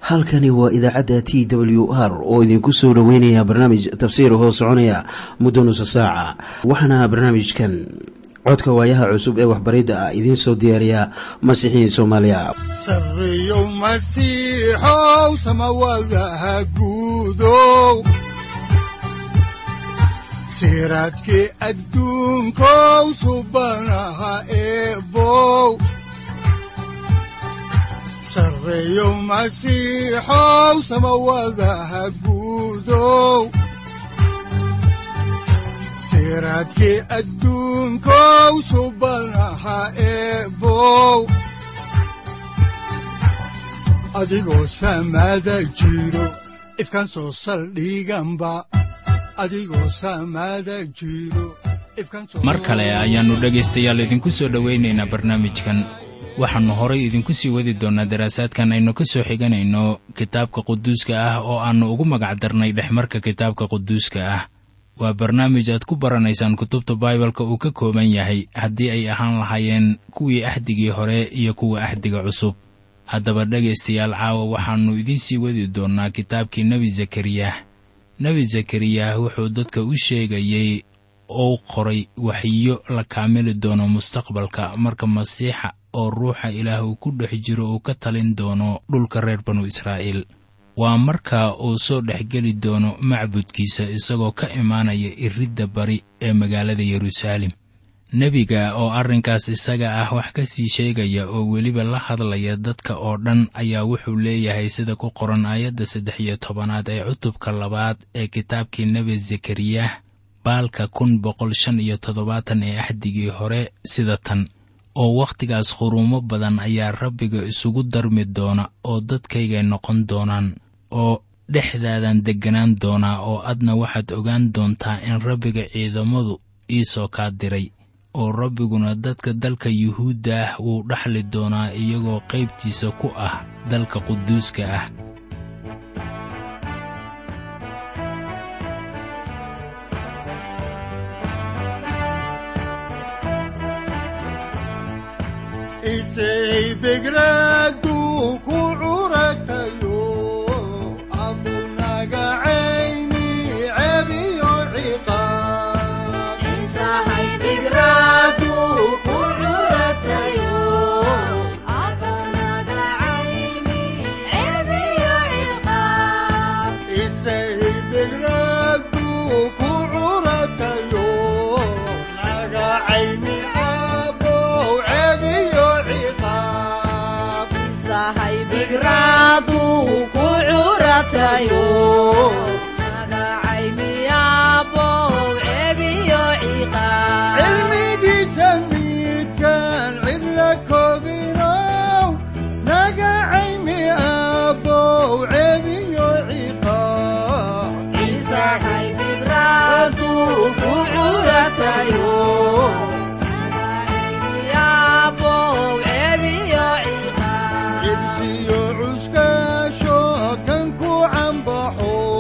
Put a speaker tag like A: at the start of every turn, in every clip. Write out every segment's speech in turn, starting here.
A: halkani waa idaacadda t w r oo idinku soo dhoweynaya barnaamij tafsiir hoo soconaya muddo nusa saaca waxaana barnaamijkan codka waayaha cusub ee waxbaridda ah idiin soo diyaariya masiixiin soomaaliya
B: sareyow masiixow samawadaha guudow siraadkii adduunkow subanaha eebow sareyow masiixow samawadaha guudow siraadkii adduunkow subanaha eebow adigoo samaada jiro ifkaan soo saldhiganba adigoo samaada jiro
C: mar kale ayaannu dhegaystayaal idinku soo dhowaynaynaa barnaamijkan waxaannu horay idinku sii wadi doonnaa daraasaadkan aynu ka soo xiganayno kitaabka quduuska ah oo aannu ugu magac darnay dhexmarka kitaabka quduuska ah waa barnaamij aad ku baranaysaan kutubta baibalka uu ka kooban yahay haddii ay ahaan lahaayeen kuwii axdigii hore iyo kuwa axdiga cusub haddaba dhegaystayaal caawa waxaannu idiin sii wadi doonnaa kitaabkii nebi zakariyah nebi zakariyah wuxuu dadka u sheegayey ou qoray waxiyo la kaamili doono mustaqbalka marka masiixa oo ruuxa ilaah uu ku dhex jiro uu ka talin doono dhulka reer banu israa'iil waa markaa uu soo dhexgeli doono macbudkiisa isagoo ka imaanaya iridda bari ee magaalada yeruusaalem nebiga oo arrinkaas isaga ah wax ka sii sheegaya oo weliba la hadlaya dadka oo dhan ayaa wuxuu leeyahay sida ku qoran aayadda saddex iyo tobanaad ee cutubka labaad ee kitaabkii nebi zakariyah baalka kun boqol shan iyo toddobaatan ee axdigii hore sida tan oo wakhtigaas khuruumo badan ayaa rabbiga isugu darmi doona oo dadkaygay noqon doonaan oo dhexdaadan degganaan doonaa oo adna waxaad ogaan doontaa in rabbiga ciidamadu iisoo kaa diray oo rabbiguna dadka dalka yuhuudda ah wuu dhaxli doonaa iyagoo qaybtiisa ku ah dalka quduuska ah
B: begradu ku curatayo abunagacayni cebiyo ciqaabbegradu ku curatayo nagacayni cabow cebiyo ciqaab cilmigiisa midkaan cidla koobinow nagacayni abow cebiyo ciqaab ku curatayo cibsiyo cuskaasho kan ku cambaxo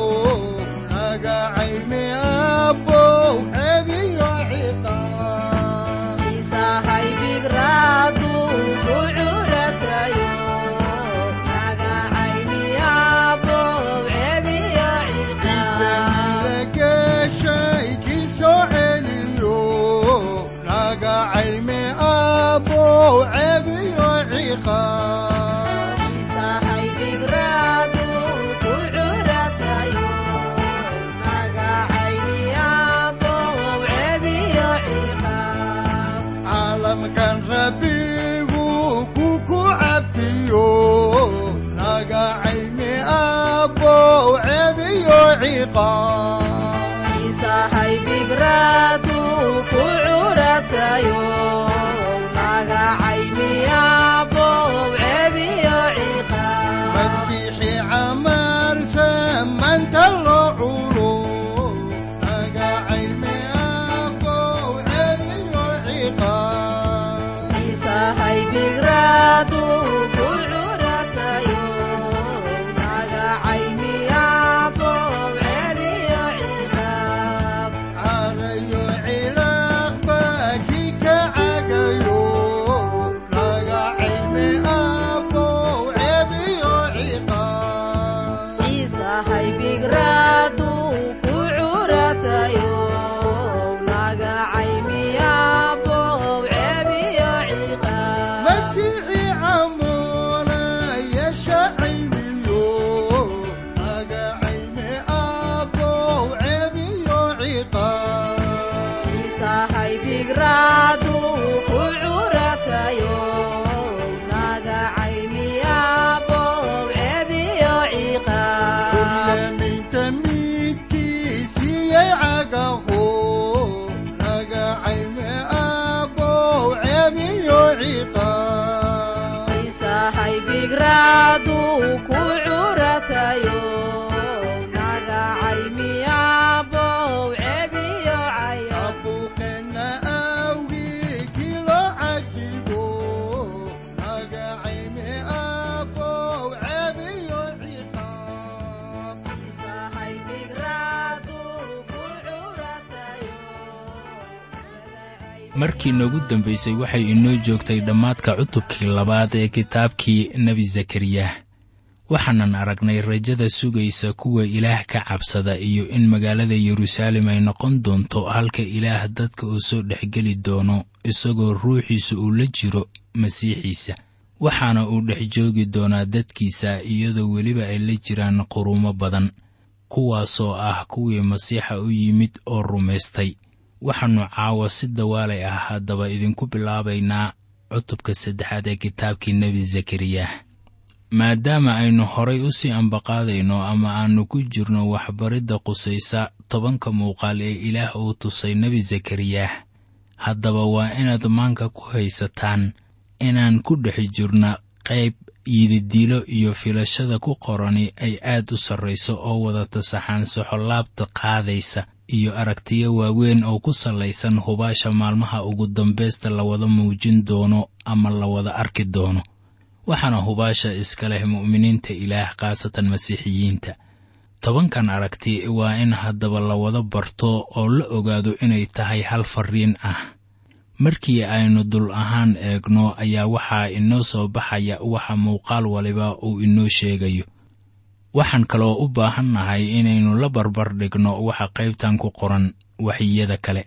C: markii noogu dambaysay waxay inoo joogtay dhammaadka cutubkii labaad ee kitaabkii nebi zakariyah waxaanan aragnay rajada sugaysa kuwa ilaah ka cabsada iyo in magaalada yeruusaalem ay noqon doonto halka ilaah dadka uu soo dhexgeli doono isagoo ruuxiisa uu la jiro masiixiisa waxaana uu dhex joogi doonaa dadkiisa iyadoo weliba ay la jiraan quruumo badan kuwaasoo ah kuwii masiixa u yimid oo rumaystay waxaannu caawa si dawaalay ah haddaba idinku bilaabaynaa cutubka saddexaad ee kitaabkii nebi zakariyah maadaama aynu horay u sii ambaqaadayno ama aannu ku jirno waxbaridda qusaysa tobanka muuqaal ee ilaah uu tusay nebi zakariyah haddaba waa inaad maanka ku haysataan inaan ku dhex jirna qayb yididiilo iyo filashada ku qorani ay aad u sarrayso oo wadata saxaansaxo laabta qaadaysa iyo aragtiyo waaweyn oo ku sallaysan hubaasha maalmaha ugu dambaysta la wada muujin doono ama la wada arki doono waxaana hubaasha iska leh mu'miniinta ilaah khaasatan masiixiyiinta tobankan aragti waa in haddaba la wada barto oo la ogaado inay tahay hal farriin ah markii aynu dul ahaan eegno ayaa waxaa inoo soo baxaya waxa muuqaal waliba uu inoo sheegayo waxaan kaloo u baahannahay inaynu la barbar dhigno waxa qaybtan ku qoran waxyiyada kale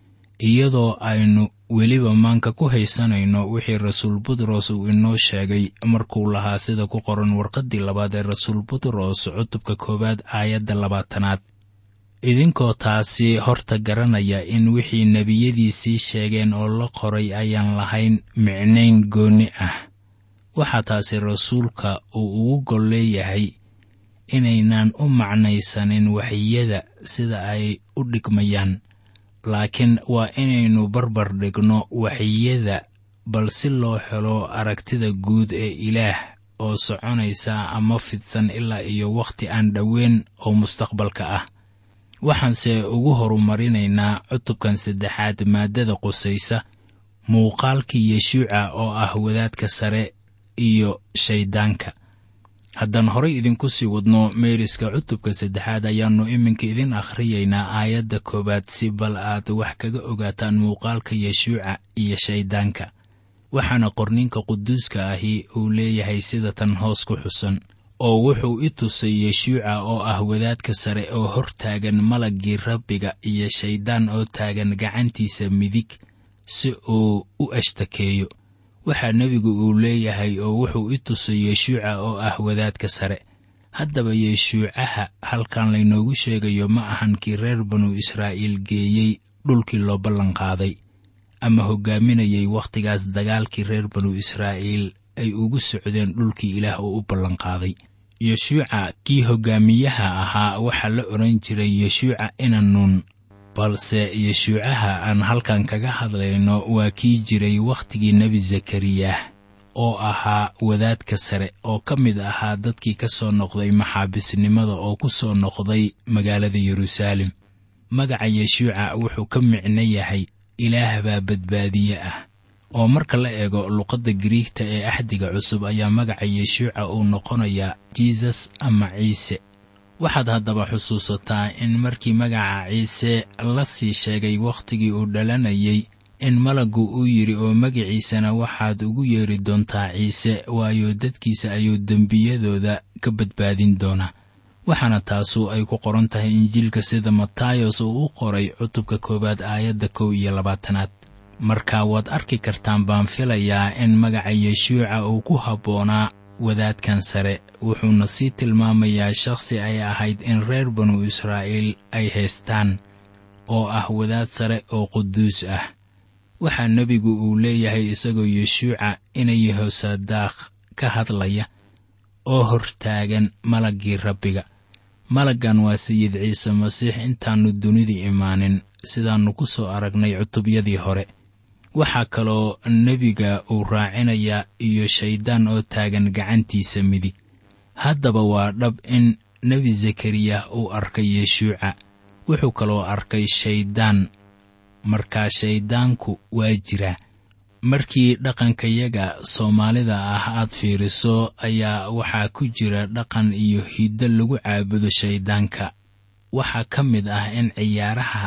C: iyadoo aynu weliba maanka ku haysanayno wixii rasuul butros uu inoo sheegay markuu lahaa sida ku qoran warqaddii labaad ee rasuul butros cutubka koowaad aayadda labaatanaad idinkoo taasi horta garanaya in wixii nebiyadiisii sheegeen oo la qoray ayaan lahayn micnayn goonni ah waxaa taasi rasuulka uu ugu gol leeyahay inaynaan u macnaysanin waxyada sida ay u dhigmayaan laakiin waa inaynu barbar dhigno waxyada bal si loo helo aragtida guud ee ilaah oo soconaysa ama fidsan ilaa iyo wakhti aan dhoweyn oo mustaqbalka ah waxaanse ugu horumarinaynaa cutubkan saddexaad maaddada qusaysa muuqaalkii yeshuuca oo ah wadaadka sare iyo shayddaanka haddaan horay idinku sii wadno meeriska cutubka saddexaad ayaannu iminka idin akhriyaynaa aayadda koowaad si bal aad wax kaga ogaataan muuqaalka yeshuuca iyo shayddaanka waxaana qorninka quduuska ahi uu leeyahay sida tan hoos ku xusan oo wuxuu i tusay yeshuuca oo ah wadaadka sare oo hor taagan malaggii rabbiga iyo shayddaan oo taagan gacantiisa midig si uu u ashtakeeyo waxaa nebigu uu leeyahay oo wuxuu i tusay yeshuuca oo ah wadaadka sare haddaba yeshuucaha halkan laynoogu sheegayo ma ahan kii reer banu israa'iil geeyey dhulkii loo ballanqaaday ama hoggaaminayay wakhtigaas dagaalkii reer banu israa'iil ay ugu socdeen dhulkii ilaah oo u ballanqaaday yeshuuca kii hoggaamiyaha ahaa waxaa la odhan jiray yeshuuca inanuun balse yeshuucaha aan halkan kaga hadlayno waa kii jiray wakhtigii nebi zakariyah oo ahaa wadaadka sare oo ka mid ahaa dadkii ka soo noqday maxaabisnimada oo ku soo noqday magaalada yeruusaalem magaca yeshuuca wuxuu ka micno yahay ilaah baa badbaadiye ah oo marka la eego luqadda giriigta ee axdiga cusub ayaa magaca yeshuuca uu noqonayaa jisus ama ciise waxaad haddaba xusuusataa in markii magaca ciise la sii sheegay wakhtigii uu dhalanayay in malaggu uu yidhi oo magaciisana waxaad ugu yeeri doontaa ciise waayo dadkiisa ayuu dembiyadooda ka badbaadin doonaa waxaana taasu ay ku qoran tahay injiilka sida matayos uu u qoray cutubka koowaad aayadda kow iyo labaatanaad marka waad arki kartaan baan filayaa in magaca yeshuuca uu ku habboonaa wadaadkan sare wuxuuna sii tilmaamayaa shakhsi ay ahayd in reer banu israa'iil ay haystaan oo ah wadaad sare oo quduus ah waxaa nebigu uu leeyahay isagoo yeshuuca inay hoosadaakh ka hadlaya oo hortaagan malaggii rabbiga malaggan waa sayid ciise masiix intaannu dunida imaanin sidaannu ku soo aragnay cutubyadii hore waxaa kaloo nebiga uu raacinayaa iyo shayddaan oo taagan gacantiisa midig haddaba waa dhab in nebi zakariyah uu arkay yeshuuca wuxuu kaloo arkay shayddaan markaa shayddaanku waa jira markii dhaqankayaga soomaalida ah aad fiiriso ayaa waxaa ku jira dhaqan iyo hiddo lagu caabudo shayddaanka waxaa ka mid ah in ciyaaraha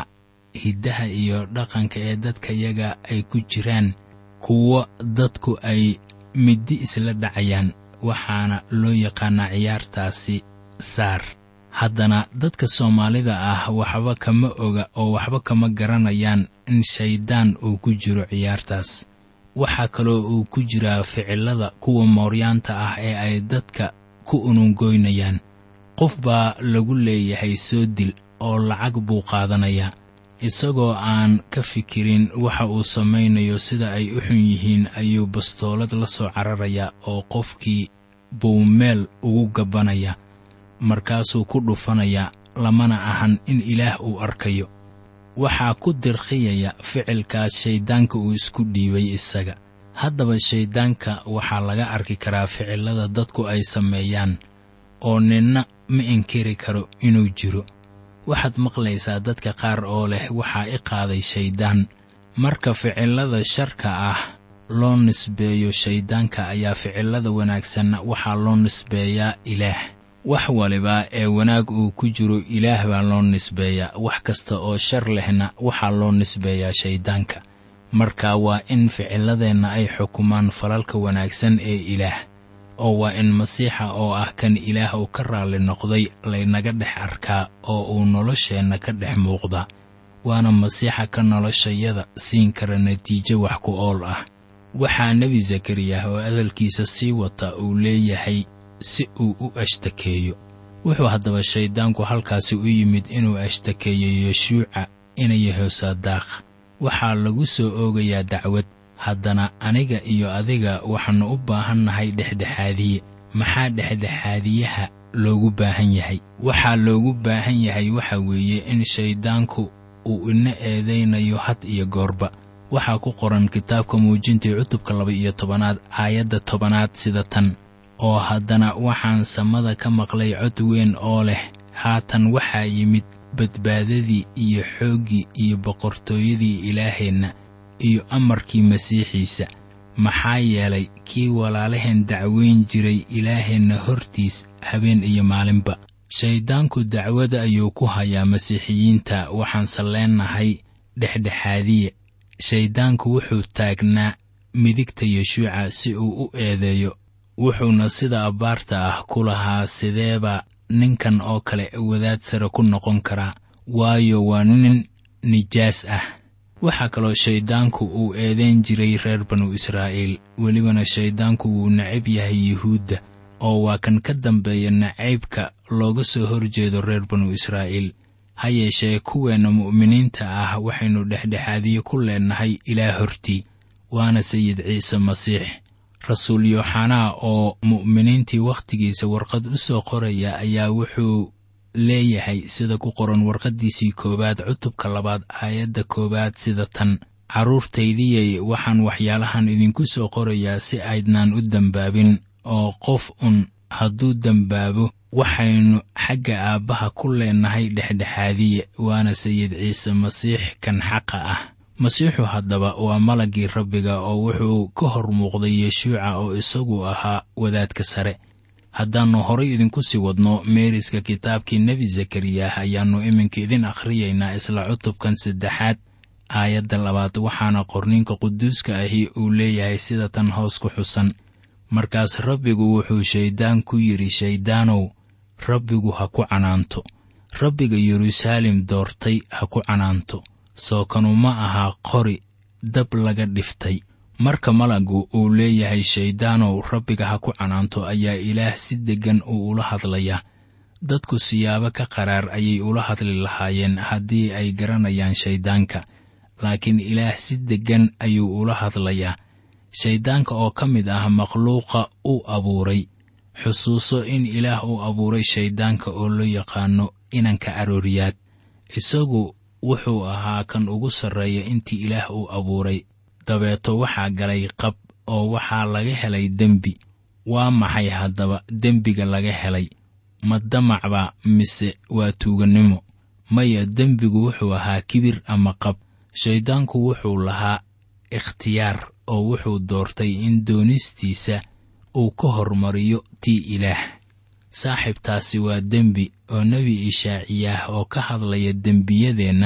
C: hiddaha iyo dhaqanka ee dadkayaga ay ku jiraan kuwo dadku ay middi isla dhacayaan waxaana loo yaqaanaa ciyaartaasi saar haddana dadka soomaalida ah waxba kama oga oo waxba kama garanayaan in shayddaan uu ku jiro ciyaartaas waxaa kaloo uu ku jiraa ficillada kuwa mooryaanta ah ee ay dadka ku unungoynayaan qof baa lagu leeyahay soo dil oo lacag buu qaadanayaa isagoo aan ka fikirin waxa uu samaynayo sida ay u xun yihiin ayuu bastoolad la soo cararayaa oo qofkii buu meel ugu gabbanayaa markaasuu ku dhufanayaa lamana ahan in ilaah uu arkayo waxaa ku dirqiyaya ficilkaas shayddaanka uu isku dhiibay isaga haddaba shayddaanka waxaa laga arki karaa ficillada dadku ay sameeyaan oo ninna ma inkiri karo inuu jiro waxaad maqlaysaa dadka qaar oo leh waxaa i qaaday shayddaan marka ficillada sharka ah loo nisbeeyo shayddaanka ayaa ficillada wanaagsanna waxaa loo nisbeeyaa ilaah wax waliba ee wanaag uu ku jiro ilaah baa loo nisbeeyaa wax kasta oo shar lehna waxaa loo nisbeeyaa shayddaanka marka waa in ficilladeenna ay xukumaan falalka wanaagsan ee ilaah oo waa in masiixa oo ah kan ilaah uu ka raalli noqday laynaga dhex arkaa oo uu nolosheenna ka dhex muuqdaa waana masiixa ka noloshayada siin kara natiijo wax ku ool ah waxaa nebi zakariyah oo hadalkiisa sii wata uu leeyahay si uu u ashtakeeyo wuxuu haddaba shayddaanku halkaasi u yimid inuu ashtakeeyo yeshuuca inayahosaadaaq waxaa lagu soo oogayaa dacwad haddana aniga iyo adiga waxaannu u baahannahay dhexdhexaadiye maxaa dhexdhexaadiyaha loogu baahan yahay waxaa loogu baahan yahay waxa weeye in shayddaanku uu ina eedaynayo had iyo goorba waxaa ku qoran kitaabka muujintii cutubka laba-iyo tobanaad aayadda tobanaad sida tan oo haddana waxaan samada ka maqlay cod weyn oo leh haatan waxaa yimid badbaadadii iyo xooggii iyo boqortooyadii ilaaheenna iyo amarkii masiixiisa maxaa yeelay kii walaalaheen dacweyn jiray ilaaheenna hortiis habeen iyo maalinba shayddaanku dacwada ayuu ku hayaa masiixiyiinta waxaanse leennahay dhexdhexaadiye shayddaanku wuxuu taagnaa midigta yeshuuca si uu u eedeeyo wuxuuna sida abbaarta ah ku lahaa sideeba ninkan oo kale wadaad sare ku noqon karaa waayo waa nin nijaas ah waxaa kaloo shayddaanku uu eedayn jiray reer banu israa'iil welibana shayddaanku wuu necab yahay yuhuudda oo waa kan ka dambeeya nacaybka looga soo hor jeedo reer banu israa'iil ha yeeshee kuweenna mu'miniinta ah waxaynu dhexdhexaadiye ku leennahay ilaa hortii waana sayid ciise masiix rasuul yooxanaa oo mu'miniintii wakhtigiisa warqad u soo qoraya ayaa wuxuu leeyahay sida ku qoran warqaddiisii koowaad cutubka labaad aayadda koowaad sida tan carruurtaydiyey waxaan waxyaalahan idinku soo qorayaa si aydnaan u dembaabin oo qof un hadduu dembaabo waxaynu xagga aabbaha ku leennahay dhexdhexaadiye waana sayid ciise masiix kan xaqa ah masiixu haddaba waa malaggii rabbiga oo wuxuu ka hor muuqday yeshuuca oo isagu ahaa wadaadka sare haddaannu horay idinku sii wadno meeriska kitaabkii nebi zakariyah ayaannu iminka idin akhriyaynaa isla cutubkan saddexaad aayadda labaad waxaana qorninka quduuska ahi uu leeyahay sida tan hoos ku xusan markaas rabbigu wuxuu shayddaan ku yidhi shayddaanow rabbigu ha ku canaanto rabbiga yeruusaalem doortay ha ku canaanto soo kanu ma ahaa qori dab laga dhiftay marka malaggu uu leeyahay shayddaanow rabbiga ha ku canaanto ayaa ilaah si deggan uu ula hadlayaa dadku siyaabo ka qaraar ayay ula hadli lahaayeen haddii ay garanayaan shayddaanka laakiin ilaah si deggan ayuu ula hadlayaa shayddaanka oo ka mid ah makhluuqa uu abuuray xusuuso in ilaah uu abuuray shayddaanka oo loo yaqaano inanka arooriyaad isagu wuxuu ahaa kan ugu sarreeya intii ilaah uu abuuray dabeeto waxaa galay qab oo waxaa laga helay dembi waa maxay haddaba dembiga laga helay ma damacba mise waa tuugannimo maya dembigu wuxuu ahaa kibir ama qab shayddaanku wuxuu lahaa ikhtiyaar oo wuxuu doortay in doonistiisa uu ka hormariyo tii ilaah saaxiibtaasi waa dembi oo nebi ishaaciyaah oo ka hadlaya dembiyadeenna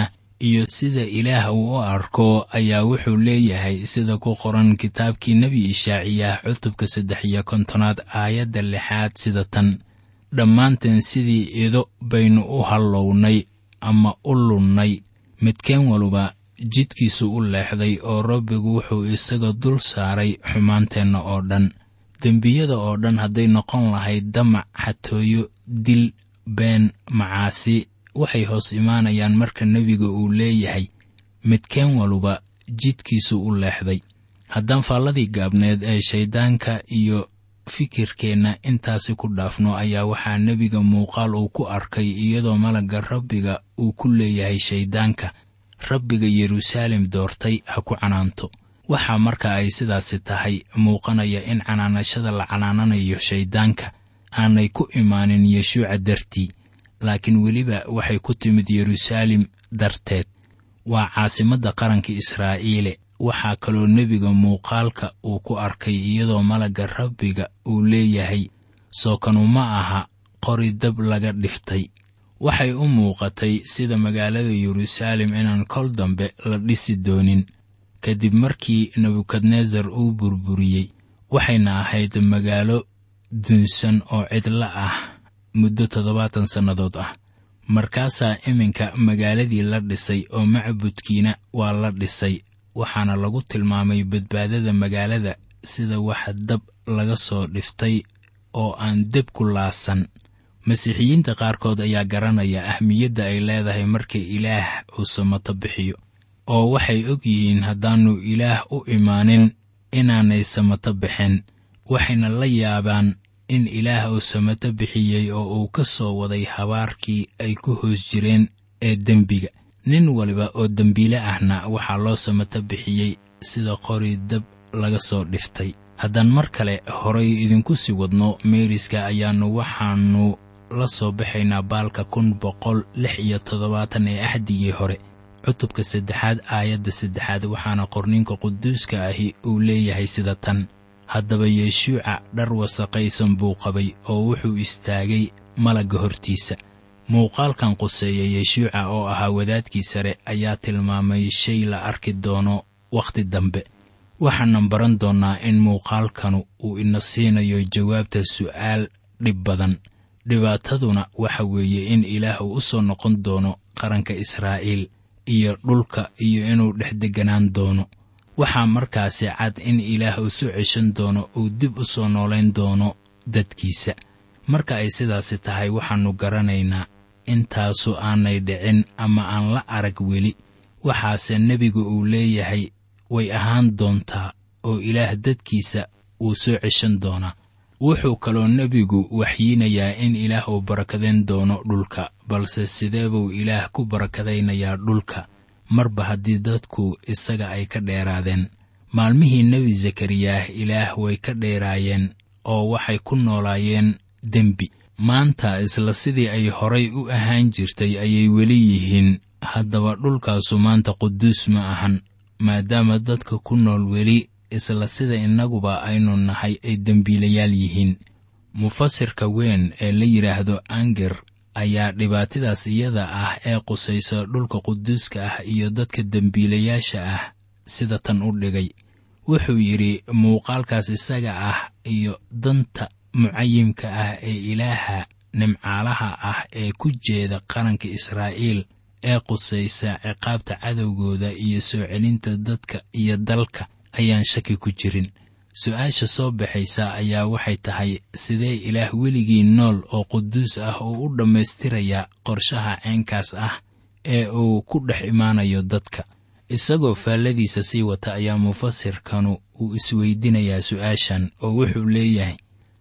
C: iyo sida ilaah uu u arko ayaa wuxuu leeyahay sida ku qoran kitaabkii nebi ishaaciyah cutubka saddex iyo kontonaad aayadda lixaad sida tan dhammaanteen sidii ido baynu u hallownay ama u lunnay midkeen waluba jidkiisu u leexday oo rabbigu wuxuu isaga dul saaray xumaanteenna oo dhan dembiyada oo dhan hadday noqon lahayd damac xatooyo dil been macaasi waxay hoos imaanayaan marka nebiga uu leeyahay midkeen waluba jidkiisu u leexday haddaan faalladii gaabneed ee shayddaanka iyo fikirkeenna intaasi ku dhaafno ayaa waxaa nebiga muuqaal uu ku arkay iyadoo malagga rabbiga uu ku leeyahay shayddaanka rabbiga yeruusaalem doortay ha ku canaanto waxaa marka ay sidaasi tahay muuqanaya in canaanashada la canaananayo shayddaanka aanay ku imaanin yeshuuca dartii laakiin weliba waxay ku timid yeruusaalem darteed waa caasimadda qaranka israa'iile waxaa kaloo nebiga muuqaalka uu ku arkay iyadoo malagga rabbiga uu leeyahay sookanu ma aha qori dab laga dhiftay waxay u muuqatay sida magaalada yeruusaalem inaan kol dambe la dhisi doonin kadib markii nebukadnesar uu burburiyey waxayna ahayd magaalo dunsan oo cidlo ah muddo toddobaatan sannadood ah markaasaa iminka magaaladii la dhisay oo macbudkiina waa la dhisay waxaana lagu tilmaamay badbaadada magaalada sida wax dab laga soo dhiftay oo aan deb ku laasan masiixiyiinta qaarkood ayaa garanaya ahmiyadda ay leedahay marka ilaah uu samato bixiyo oo waxay og yihiin haddaannu ilaah u imaanin inaanay samato bixin waxayna la yaabaan in ilaah uu samato bixiyey oo uu ka soo waday habaarkii ay ku hoos jireen ee dembiga nin waliba oo dembiile ahna waxaa loo samato bixiyey sida qori dab laga soo dhiftay haddaan mar kale horay idinku sii wadno meeriska ayaannu waxaannu la soo baxaynaa baalka kun boqol lix iyo toddobaatan ee axdigii hore cutubka saddexaad aayadda saddexaad waxaana qorninka quduuska ahi uu leeyahay sida tan haddaba yeeshuuca dhar wasaqaysan buu qabay oo wuxuu istaagay malagga hortiisa muuqaalkan quseeya yeeshuuca oo ahaa wadaadkii sare ayaa tilmaamay shay la arki doono wakhti dambe waxaanan baran doonnaa in muuqaalkanu uu ina siinayo jawaabta su'aal dhib badan dhibaataduna waxa weeye in ilaah uu u soo noqon doono qaranka israa'iil iyo dhulka iyo inuu dhex degganaan doono waxaa markaasi cad in ilaah uu soo ceshan doono uu dib u soo noolayn doono dadkiisa marka ay sidaasi tahay waxaannu garanaynaa intaasu aanay dhicin ama aan la arag weli waxaase nebigu uu leeyahay way ahaan doontaa oo ilaah dadkiisa wuu soo ceshan doonaa wuxuu kaloo nebigu waxyiinayaa in ilaah uu barakadayn doono dhulka balse sidee buu ilaah ku barakadaynayaa dhulka marba haddii dadku isaga ay ka dheeraadeen maalmihii nebi zakariyah ilaah way ka dheeraayeen oo waxay ku noolaayeen dembi maanta isla sidii ay horay u ahaan jirtay ayay weli yihiin haddaba dhulkaasu maanta quduus ma ahan maadaama dadka ku nool weli isla sida innaguba aynu nahay ay dembiilayaal yihiin mufasirka weyn ee la yidhaahdo anger ayaa dhibaatadaas iyada ah ee qusaysa dhulka quduuska ah iyo dadka dembiilayaasha ah sida tan u dhigay wuxuu yidhi muuqaalkaas isaga ah iyo danta mucayimka ah ee ilaaha nimcaalaha ah ee ku jeeda qaranka israa'iil ee qusaysa ciqaabta cadowgooda iyo soo celinta dadka iyo dalka ayaan shaki ku jirin su-aasha soo baxaysa ayaa waxay tahay sidee ilaah weligii nool oo quduus ah oo u dhammaystirayaa qorshaha ceenkaas ah ee uu ku dhex imaanayo dadka isagoo faalladiisa sii wata ayaa mufasirkanu uu isweydinayaa su-aashan oo wuxuu leeyahay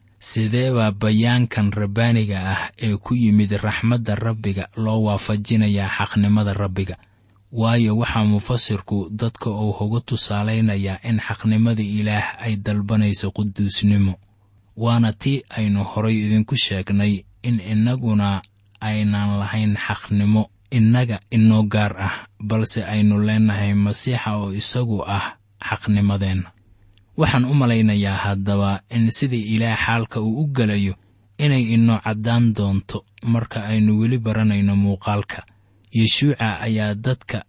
C: sidee baa bayaankan rabbaaniga ah ee ku yimid raxmadda rabbiga loo waafajinayaa xaqnimada rabbiga waayo waxaa mufasirku dadka uu uga tusaalaynayaa in xaqnimada ilaah ay dalbanayso quduusnimo waana tii aynu horay idinku sheegnay in innaguna aynan lahayn xaqnimo innaga inoo gaar ah balse aynu leenahay masiixa oo isagu ah xaqnimadeenna waxaan u malaynayaa haddaba in sida ilaah xaalka uu u gelayo inay inoo caddaan doonto marka aynu weli baranayno muuqaalka yeshuuca ayaa dadka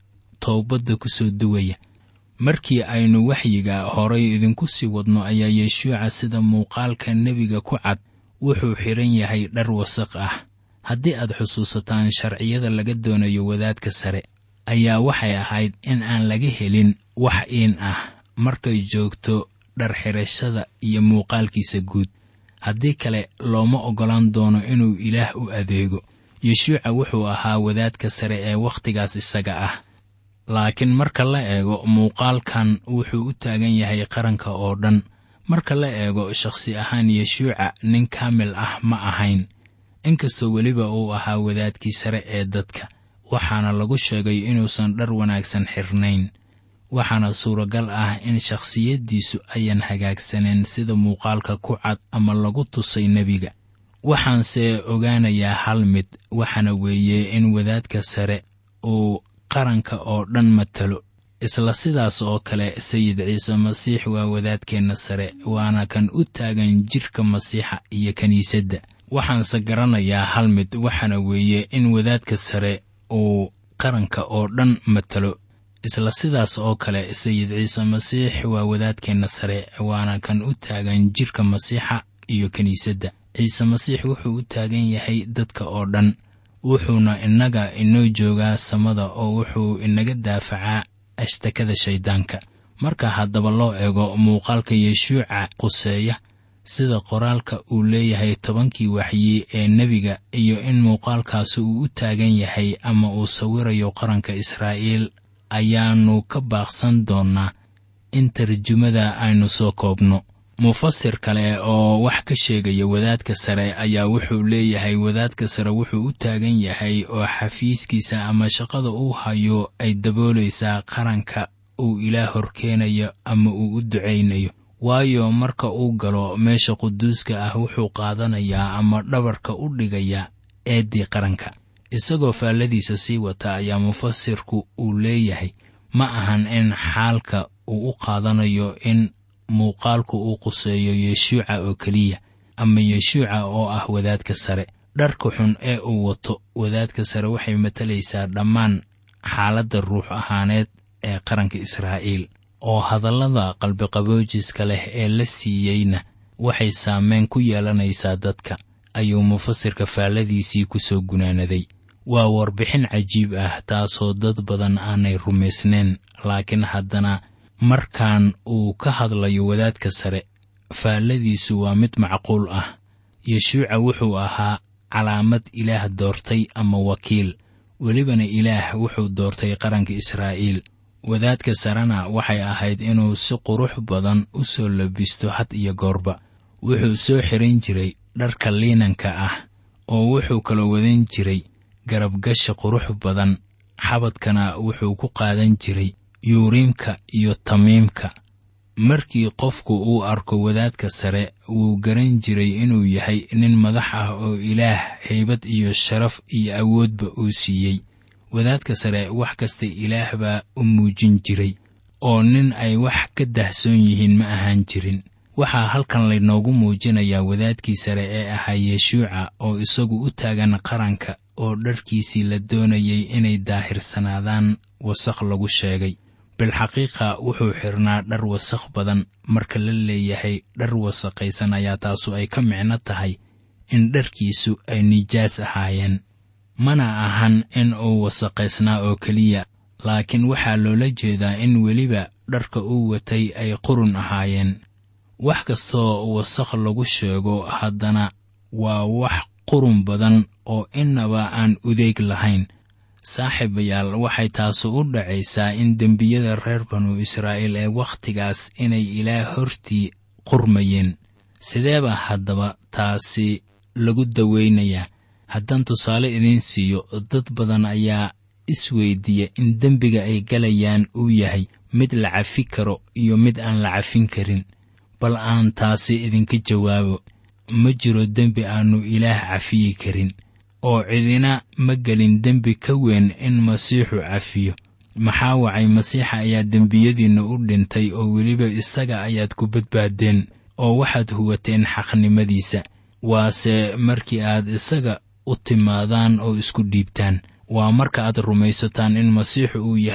C: toobadda ku soo duwaya markii aynu waxyiga horay idinku sii wadno ayaa yeshuuca sida muuqaalka nebiga ku cad wuxuu xidhan yahay dhar wasaq ah haddii aad xusuusataan sharciyada laga doonayo wadaadka sare ayaa waxay ahayd in aan laga helin wax iin ah markay joogto dhar xidhashada iyo muuqaalkiisa guud haddii kale looma oggolaan doono inuu ilaah u adeego yeshuuca wuxuu ahaa wadaadka sare ee wakhtigaas isaga ah laakiin marka la eego muuqaalkan wuxuu u taagan yahay qaranka oo dhan marka la eego shakhsi ahaan yeshuuca nin kaamil ah ma ahayn inkastoo weliba uu ahaa wadaadkii sare ee dadka waxaana lagu sheegay inuusan dhar wanaagsan xirnayn waxaana suuragal ah in shakhsiyaddiisu ayan hagaagsaneen sida muuqaalka ku cad ama lagu tusay nebiga waxaanse ogaanayaa hal mid waxaana weeye in wadaadka sare uu qaranka oo dhan matalo isla sidaas oo kale sayid ciise masiix waa wadaadkeenna sare waana kan u taagan jidhka masiixa iyo kiniisadda waxaanse garanayaa hal mid waxaana weeye in wadaadka sare uu qaranka oo dhan matalo isla sidaas oo kale sayid ciise masiix waa wadaadkeenna sare waana kan u taagan jidhka masiixa iyo kiniisadda ciise masiix wuxuu u taagan yahay dadka oo dhan wuxuuna innaga inoo joogaa samada oo wuxuu inaga daafacaa ashtakada shayddaanka marka haddaba loo eego muuqaalka yeshuuca quseeya sida qoraalka uu leeyahay tobankii waxyi ee nebiga iyo in muuqaalkaasi uu u taagan yahay ama uu sawirayo qaranka israa'iil ayaannu ka baaqsan doonnaa in tarjumada aynu soo koobno mufasir kale oo wax ka sheegaya wadaadka sare ayaa wuxuu leeyahay wadaadka sare wuxuu u taagan yahay oo xafiiskiisa ama shaqada uu hayo ay daboolaysaa qaranka uu ilaah horkeenayo ama uu u ducaynayo waayo marka uu galo meesha quduuska ah wuxuu qaadanayaa ama dhabarka u dhigayaa eeddii qaranka isagoo faalladiisa sii wata ayaa mufasirku uu leeyahay ma ahan in xaalka uu u qaadanayo in muuqaalku uu quseeyo yeshuuca oo keliya ama yeshuuca oo ah wadaadka sare dharka xun ee uu wato wadaadka sare waxay matalaysaa dhammaan xaaladda ruux ahaaneed ee qaranka israa'iil oo hadallada qalbiqaboojiska leh ee la siiyeyna waxay saameyn ku yeelanaysaa dadka ayuu mufasirka faalladiisii ku soo gunaanaday waa warbixin cajiib ah taasoo dad badan aanay rumaysnayn laakiin haddana markaan uu ka hadlayo wadaadka sare faalladiisu waa mid macquul ah yeshuuca wuxuu ahaa calaamad ilaah doortay ama wakiil welibana ilaah wuxuu doortay qaranka israa'iil wadaadka sarena waxay ahayd inuu si qurux badan u soo labisto had iyo goorba wuxuu soo xiran jiray dharka liinanka ah oo wuxuu kala wadan jiray garabgasha qurux badan xabadkana wuxuu ku qaadan jiray yuuriimka iyo tamiimka markii qofku uu arko wadaadka sare wuu garan jiray inuu yahay nin madax ah oo ilaah haybad iyo sharaf iyo awoodba uu siiyey wadaadka sare wax kasta ilaah baa u muujin jiray oo nin ay wax ka dahsoon yihiin ma ahaan jirin waxaa halkan laynoogu muujinayaa wadaadkii sare ee ahaa yeshuuca oo isagu u taagan qaranka oo dharkiisii la doonayay inay daahirsanaadaan wasakh lagu sheegay bilxaqiiqa wuxuu xidhnaa dhar wasakh badan marka la leeyahay dhar wasakhaysan ayaa taasu ay ka micno tahay in dharkiisu ay nijaas ahaayeen mana ahan in uu wasakhaysnaa oo keliya laakiin waxaa loola jeedaa in weliba dharka uu watay ay qurun ahaayeen wax kastoo wasakh lagu sheego haddana waa wax qurun badan oo innaba aan udeeg lahayn saaxiibayaal waxay taasu u dhacaysaa in dembiyada reer banu israa'iil ee wakhtigaas inay ilaah hortii qurmayeen sideeba haddaba taasi lagu dawaynayaa haddaan tusaale idiin siiyo dad badan ayaa isweydiiya in dembiga ay galayaan uu yahay mid la cafi karo iyo mid aan la cafin karin bal aan taasi idinka jawaabo ma jiro dembi aannu ilaah cafiyi karin oo cidina ma gelin dembi ka weyn in masiixu cafiyo maxaa wacay masiixa ayaa dembiyadiinna u dhintay oo weliba isaga ayaad ku badbaaddeen oo waxaad huwateen xaqnimadiisa waase markii aad isaga u timaadaan oo isku dhiibtaan waa marka aad rumaysataan in masiixu uu yahay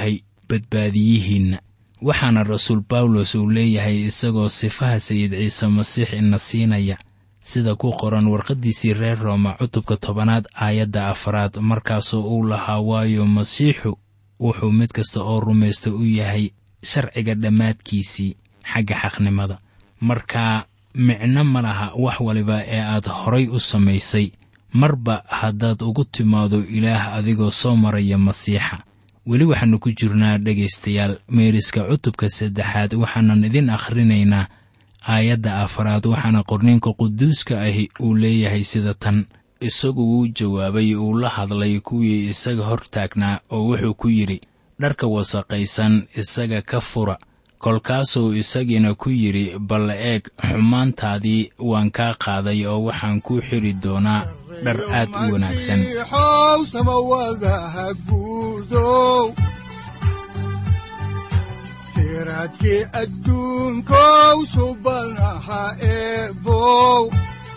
C: badbaadiyihiinna waxaana rasuul bawlos uu leeyahay isagoo sifaha sayid ciise masiix ina siinaya sida ku qoran warqaddiisii reer rooma cutubka tobanaad aayadda afaraad markaasoo uu lahaa waayo masiixu wuxuu mid kasta oo rumaysta u yahay sharciga dhammaadkiisii xagga xaqnimada marka micno ma laha wax waliba ee aad horay u samaysay marba haddaad ugu timaado ilaah adigoo soo maraya masiixa weli waxaannu ku jirnaa dhegaystayaal meeriska cutubka saddexaad waxaanan idin akhrinaynaa aayadda afaraad waxaana qorniinka quduuska ahi uu leeyahay sida tan isagu wuu jawaabay uu la hadlay kuwii isaga hor taagnaa oo wuxuu ku yidhi dharka wasaqaysan isaga ka fura kolkaasuu isagiina ku yidhi bal eeg xumaantaadii waan kaa qaaday oo waxaan kuu xidhi doonaa dhar aad u wanaagsan
B: masiixow samawadaha guudow siraadkii adduunkow subanaha eebow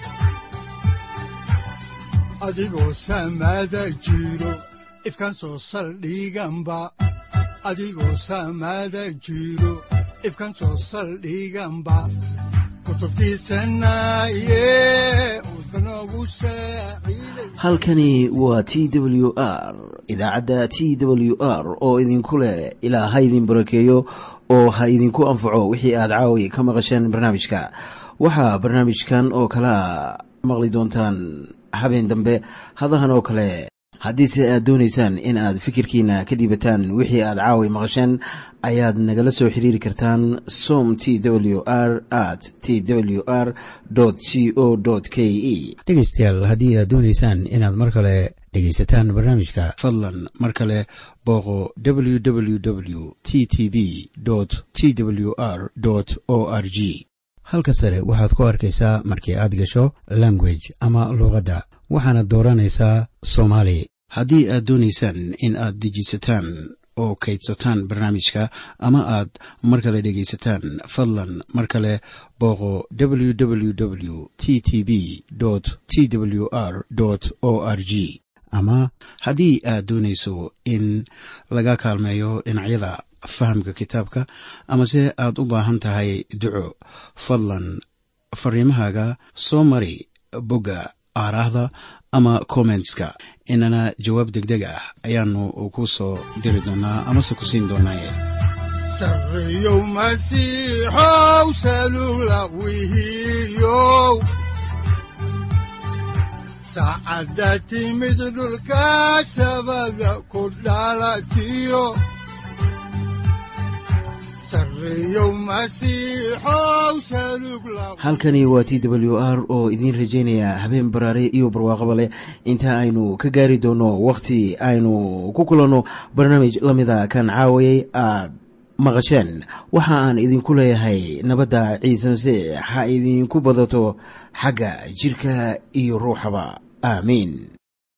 B: adigoo samada jiro ifkan soo saldhiganba adigoo samada jiro ifkan soo saldhiganba kutubtiisanaye udbanogu saaciiday
A: halkani waa t w r idaacadda t w r oo idinku leh ilaa ha idin barakeeyo oo ha idinku anfaco wixii aad caawi ka maqasheen barnaamijka waxaa barnaamijkan oo kalea maqli doontaan habeen dambe hadahan oo kale haddiise aad doonaysaan in aad fikirkiina ka dhiibataan wixii aad caawi maqasheen ayaad nagala soo xiriiri kartaan som t w r at t w r c o k e
D: dhegaystayaal haddii aad doonaysaan inaad mar kale dhegaysataan barnaamijka
A: fadlan mar kale booqo www t t b t w r o r g
D: halka sare waxaad ku arkaysaa markii aad gasho language ama luuqadda waxaana dooranaysaa soomaali
A: haddii aad doonaysaan in aad dejisataan oo kaydsataan barnaamijka ama aad mar kale dhegaysataan fadlan mar kale booqo www t t b t w r o r g ama haddii aad doonayso in laga kaalmeeyo dhinacyada fahamka kitaabka amase aad u baahan tahay duco fadlan fariimahaaga soo mari bogga aaraahda ama kommentska inana jawaab degdeg ah ayaanu ku soo diri doonaa amase ku siin doonaaye
B: sarreyow masiixow salula wihiyow saacadda timid dhulka sabada ku dhalatiyo sarreyow masiixow salug la
A: halkani waa t w r oo idiin rajaynaya habeen baraare iyo barwaaqaba leh inta aynu ka gaari doono wakhti aynu ku kulanno barnaamij la mida kan caawayay aad maqasheen waxa aan idinku leeyahay nabadda ciise masiix ha idinku badato xagga jidhka iyo ruuxaba aamiin